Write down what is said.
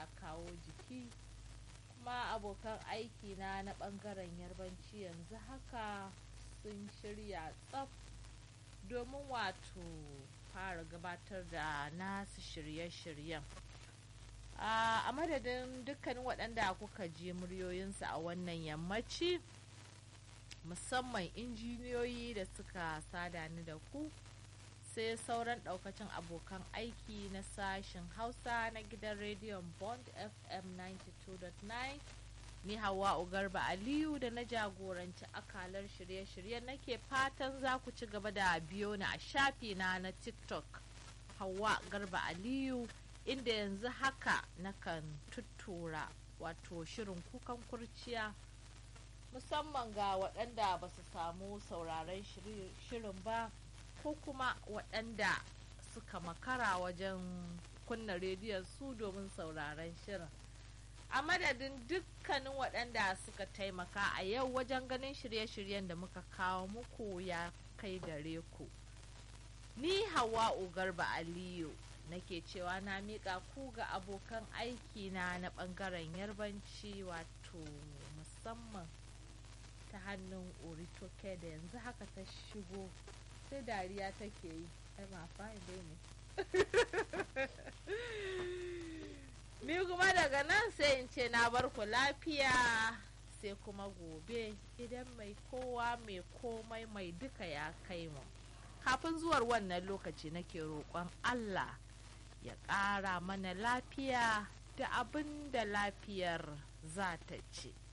kawo jiki kuma abokan aiki na na ɓangaren yarbanci yanzu haka sun shirya tsaf domin wato fara gabatar da nasu shirye-shiryen a madadin dukkanin waɗanda kuka ji muryoyinsu a wannan yammaci musamman injiniyoyi da suka sada ni da ku sai sauran ɗaukacin abokan aiki na sashen hausa na gidan rediyon bond fm 92.9 ni hawa garba aliyu da na jagoranci akalar shirye-shiryen nake fatan za ku ci gaba da biyo ni a shafina na tiktok hawa garba aliyu inda yanzu haka nakan tuttura wato shirin kukan kurciya musamman ga waɗanda ba su samu sauraron shirin ba ko kuma waɗanda suka makara wajen kunna rediyon su domin sauraron shirin a madadin dukkanin waɗanda suka taimaka a yau wajen ganin shirye-shiryen da muka kawo muku ya kai gare ku ni hawa garba aliyu nake cewa na miƙa ku ga abokan aiki na na ɓangaren yarbanci wato musamman ta hannun oritoke da yanzu haka ta shigo sai dariya take yi ai ma fahim dai ne ni kuma daga nan sai in ce na bar ku lafiya sai kuma gobe idan mai kowa mai komai mai duka ya kai mu kafin zuwar wannan lokaci nake roƙon allah ya ƙara mana lafiya da abin da lafiyar za ta ce